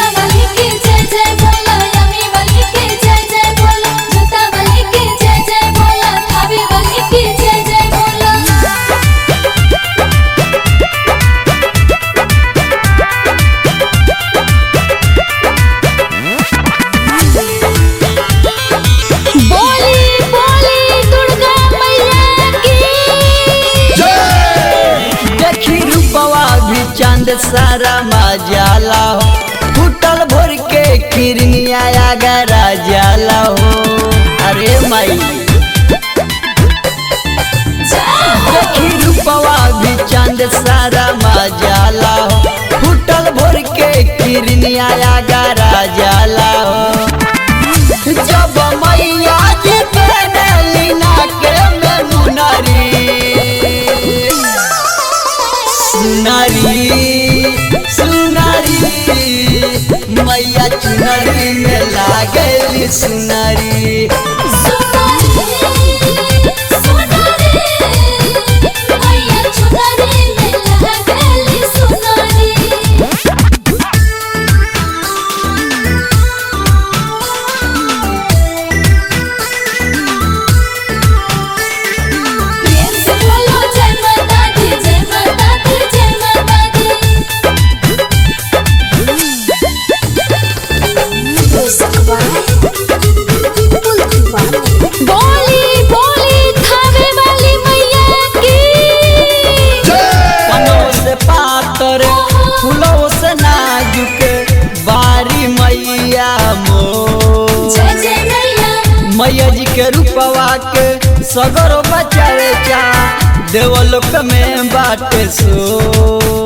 सेना वाली के जय जय बोला यमी वाली के जय जय बोला जोता वाली के जय जय बोला थावे वाली के जय जय बोला बोली बोली दुर्गा मैया की देखी रूपवा भी चांद सारा मजाला हो फूटल भोर के किरनिया गरा जाला हो अरे माई देखी रूपवा भी चांद सारा मजाला हो फूटल भोर के किरनिया गरा जाला हो जब मैया जी पहनली नाके में मुनरी सुनारी सुनारी मैया चुनरी में लागली सुनारी बोली बोली थावे वाली मैया की पनों से पातर फूलों से नाजुक बारी मैया मो जय जय मैया मैया जी के रूपवा के सगरो बचावे चा देवलोक में बाटे सो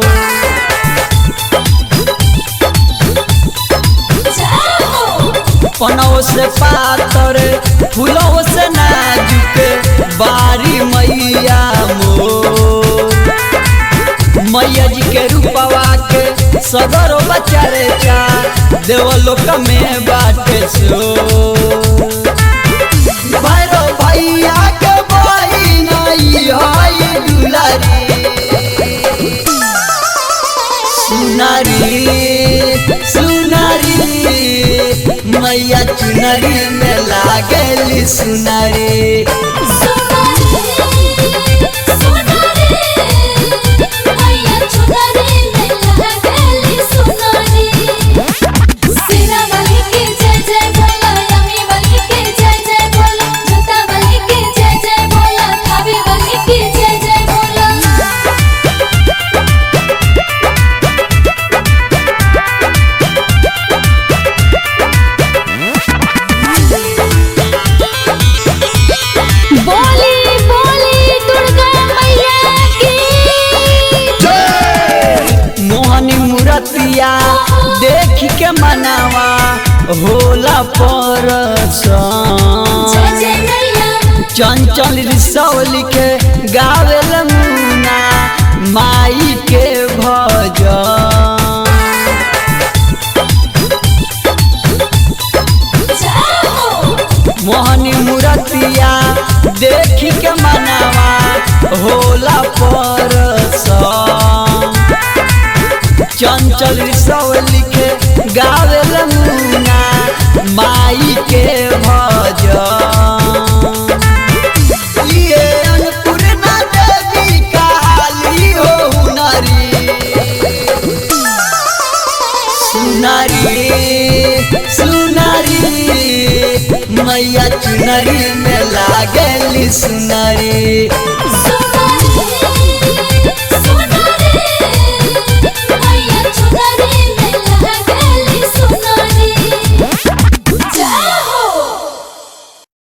जाओ पनों से पातर फूलों से नाजुक बारी मैया मो मैया जी के रूपवा के सगरो बचावे चा देवलोक में बाटे सो भैरो भैया के बहिन हई दुलारी सुनारी सुनारी मैया चुनरी में लागली सुनारी बोली बोली दुर्गा मैया की मोहनी मूर्तिया देख के मनावा होला परसन जय जय मैया चंचल रिसौली के गावेल मुना माई के भजन जाओ मोहनी मूर्तिया देख के मनावा होला परसन चंचल रिसौली के गावेल मुना माई के भजन ये अन्नपूर्णा देवी काली हो हुनरी सुनारी सुनारी मैया चुनरी में लागली सुनारी सो